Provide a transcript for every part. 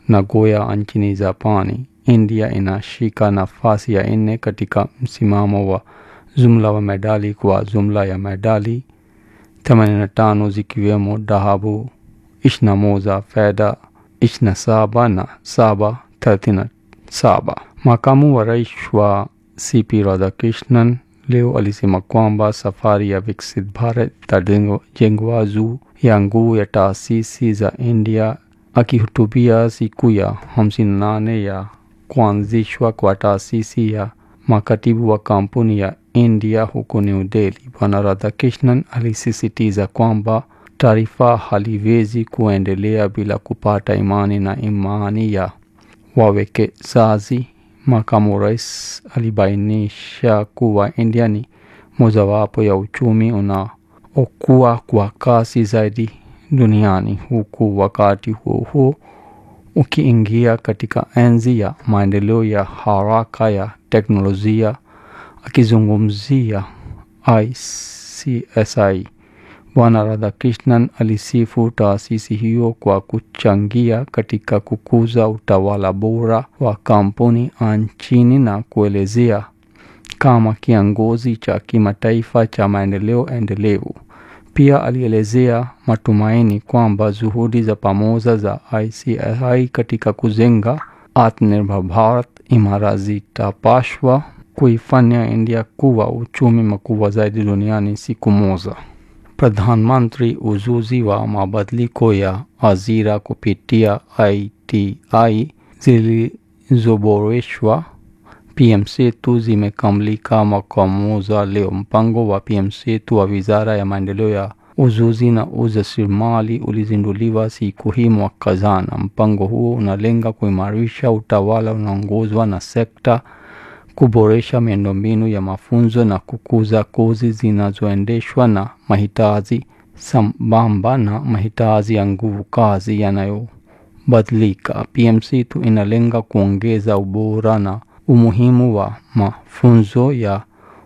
Nagoya nchini Japani. India inashika nafasi ya nne katika msimamo wa jumla wa medali kwa jumla ya medali 85 zikiwemo dhahabu 21, fedha 27 na saba 37. Makamu wa rais wa CP Radhakrishnan leo alisema kwamba safari ya Viksit Bharat itajengwa juu ya nguvu ya taasisi za India. Akihutubia siku ya 58 ya kuanzishwa kwa taasisi ya makatibu wa kampuni ya India huko New Delhi, Bwana Radhakrishnan alisisitiza kwamba taifa haliwezi kuendelea bila kupata imani na imani ya wawekezaji. Makamu rais alibainisha kuwa India ni mojawapo ya uchumi unaokua kwa kasi zaidi duniani huku wakati huo huo ukiingia katika enzi ya maendeleo ya haraka ya teknolojia. Akizungumzia ICSI, Bwana Radhakrishnan alisifu taasisi hiyo kwa kuchangia katika kukuza utawala bora wa kampuni nchini na kuelezea kama kiongozi cha kimataifa cha maendeleo endelevu. Pia alielezea matumaini kwamba juhudi za pamoja za ICSI katika kujenga Atmanirbhar Bharat imara zitapaswa kuifanya India kuwa uchumi mkubwa zaidi duniani siku moja. Pradhan Mantri ujuzi wa mabadiliko ya ajira kupitia ITI zilizoboreshwa PM Setu zimekamilika mwaka mmoja leo. Mpango wa PM Setu wa Wizara ya Maendeleo ya Ujuzi na Ujasiriamali ulizinduliwa siku hii mwaka jana. Mpango huo unalenga kuimarisha utawala unaongozwa na sekta, kuboresha miundombinu ya mafunzo na kukuza kozi zinazoendeshwa na mahitaji sambamba na mahitaji ya nguvu kazi yanayobadilika. PM Setu inalenga kuongeza ubora na umuhimu wa mafunzo ya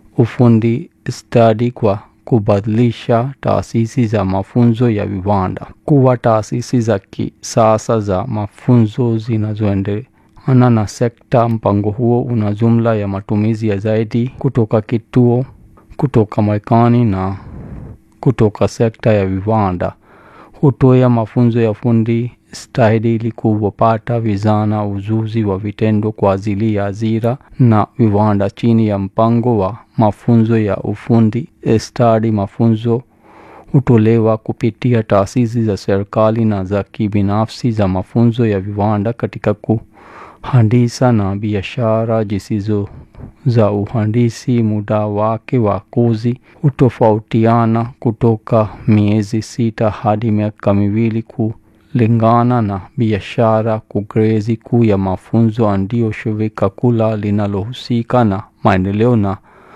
ufundi stadi kwa kubadilisha taasisi za mafunzo ya viwanda kuwa taasisi za kisasa za mafunzo zinazoendana na sekta. Mpango huo una jumla ya matumizi ya zaidi kutoka kituo kutoka Marekani na kutoka sekta ya viwanda. Hutoa mafunzo ya fundi stadi ili kuwapata vijana ujuzi wa vitendo kwa ajili ya ajira na viwanda. Chini ya mpango wa mafunzo ya ufundi stadi, mafunzo hutolewa kupitia taasisi za serikali na za kibinafsi za mafunzo ya viwanda katika kuhandisa na biashara zisizo za uhandisi. Muda wake wa kozi hutofautiana kutoka miezi sita hadi miaka miwili kulingana na biashara. Kugrezi kuu ya mafunzo ndio shirika kula linalohusika na maendeleo na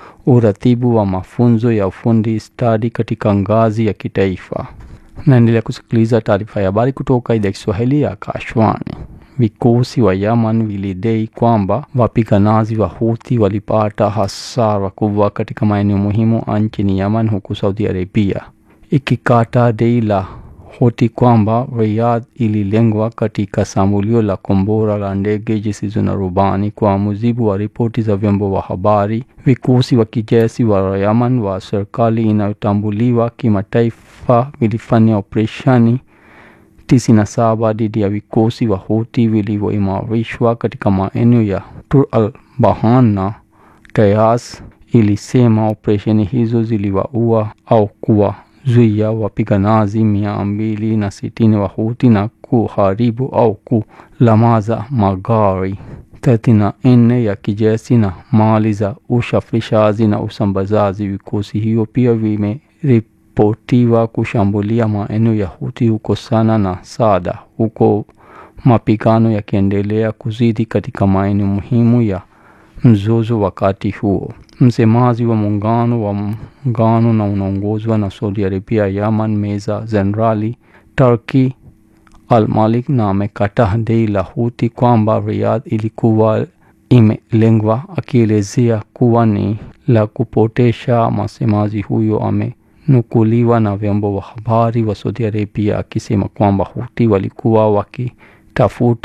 uratibu wa mafunzo ya ufundi stadi katika ngazi ya kitaifa. Naendelea kusikiliza taarifa ya habari kutoka idhaa ya Kiswahili ya Akashwani. Vikosi wa Yaman vilidai kwamba wapiganaji wa Houthi walipata hasara kubwa katika maeneo muhimu nchini Yaman, huku Saudi Arabia ikikata dai la Houthi kwamba Riyadh ililengwa katika shambulio la kombora la ndege zisizo na rubani. Kwa mujibu wa ripoti za vyombo vya habari, vikosi wa kijeshi wa Yaman wa serikali inayotambuliwa kimataifa vilifanya operesheni tisini na saba dhidi ya vikosi wa Houthi vilivyoimarishwa katika maeneo ya Tur al Bahan na Tayas. Ilisema operesheni hizo ziliwaua au kuwazuia wapiganaji mia mbili na sitini wa Houthi na kuharibu au kulamaza magari thelathini na nne ya kijeshi na mali za usafirishaji na usambazaji. Vikosi hiyo pia vimeripotiwa kushambulia maeneo ya Houthi huko Sana na Saada, huko mapigano yakiendelea kuzidi katika maeneo muhimu ya mzozo. Wakati huo msemaji wa muungano wa muungano na unaongozwa na Saudi Arabia Yaman, Meja Jenerali Turki Al-Malik na amekataa dai la Houthi kwamba Riyadh ilikuwa imelengwa, akielezea kuwa ni la kupotesha. Msemaji huyo amenukuliwa na vyombo vya habari wa Saudi Arabia akisema kwamba Houthi walikuwa wakitafuta